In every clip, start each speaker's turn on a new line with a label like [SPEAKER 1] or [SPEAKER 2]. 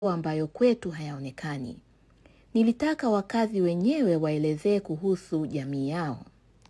[SPEAKER 1] ambayo kwetu hayaonekani. Nilitaka wakazi wenyewe waelezee kuhusu jamii yao.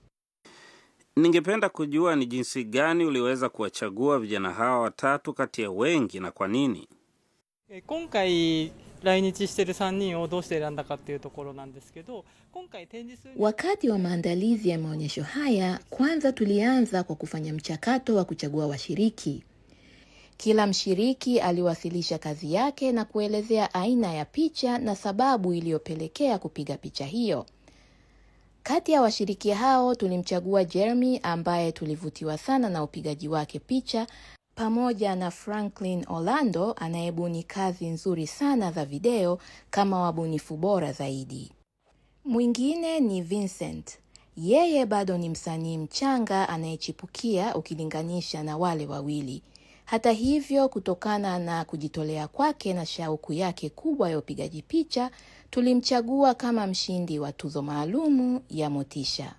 [SPEAKER 2] Ningependa kujua ni jinsi gani uliweza kuwachagua vijana hawa watatu kati ya wengi na kwa nini?
[SPEAKER 3] え今回来日してる3人をどうして選んだかっていうところなんですけど今回展示する
[SPEAKER 1] Wakati wa maandalizi ya maonyesho haya, kwanza tulianza kwa kufanya mchakato wa kuchagua washiriki. Kila mshiriki aliwasilisha kazi yake na kuelezea aina ya picha na sababu iliyopelekea kupiga picha hiyo. Kati ya washiriki hao tulimchagua Jeremy ambaye tulivutiwa sana na upigaji wake picha pamoja na Franklin Orlando anayebuni kazi nzuri sana za video kama wabunifu bora zaidi. Mwingine ni Vincent. Yeye bado ni msanii mchanga anayechipukia ukilinganisha na wale wawili. Hata hivyo, kutokana na kujitolea kwake na shauku yake kubwa ya upigaji picha, tulimchagua kama mshindi wa tuzo maalumu ya Motisha.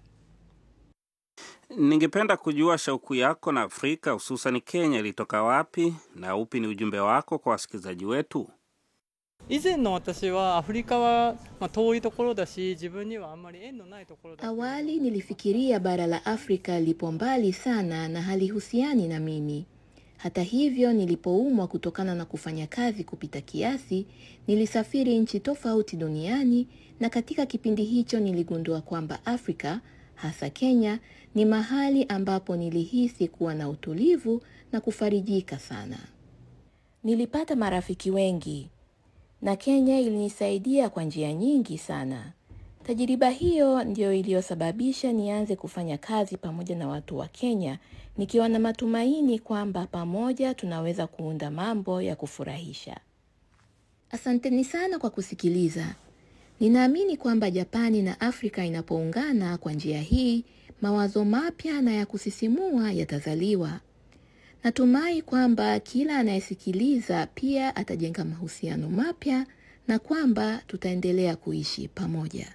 [SPEAKER 2] Ningependa kujua shauku yako na Afrika hususan Kenya ilitoka wapi na upi ni ujumbe wako kwa wasikilizaji wetu?
[SPEAKER 3] 以前の私はアフリカは、まあ、遠いところだし自分にはあんまり縁のないところだ
[SPEAKER 1] Awali nilifikiria bara la Afrika lipo mbali sana na halihusiani na mimi. Hata hivyo, nilipoumwa kutokana na kufanya kazi kupita kiasi, nilisafiri nchi tofauti duniani na katika kipindi hicho niligundua kwamba Afrika, hasa Kenya, ni mahali ambapo nilihisi kuwa na utulivu na kufarijika sana. Nilipata marafiki wengi na Kenya ilinisaidia kwa njia nyingi sana. Tajiriba hiyo ndiyo iliyosababisha nianze kufanya kazi pamoja na watu wa Kenya, nikiwa na matumaini kwamba pamoja tunaweza kuunda mambo ya kufurahisha. Asanteni sana kwa kusikiliza. Ninaamini kwamba Japani na Afrika inapoungana kwa njia hii, mawazo mapya na ya kusisimua yatazaliwa. Natumai kwamba kila anayesikiliza pia atajenga mahusiano mapya na kwamba tutaendelea kuishi pamoja.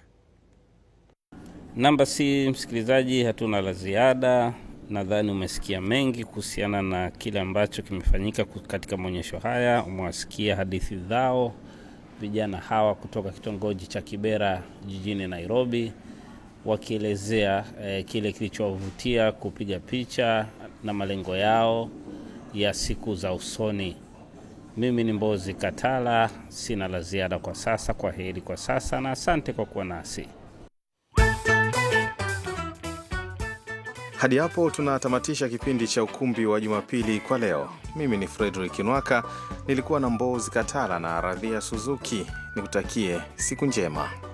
[SPEAKER 2] Namba si msikilizaji, hatuna la ziada. Nadhani umesikia mengi kuhusiana na kile ambacho kimefanyika ku- katika maonyesho haya. Umewasikia hadithi zao vijana hawa kutoka kitongoji cha Kibera jijini Nairobi, wakielezea eh, kile kilichowavutia kupiga picha na malengo yao ya siku za usoni. Mimi ni Mbozi Katala, sina la ziada kwa sasa. Kwa heri kwa sasa na asante kwa kuwa nasi.
[SPEAKER 4] Hadi hapo tunatamatisha kipindi cha ukumbi wa Jumapili kwa leo. Mimi ni Frederick Nwaka, nilikuwa na Mbozi Katala na Radhia Suzuki. Nikutakie siku njema.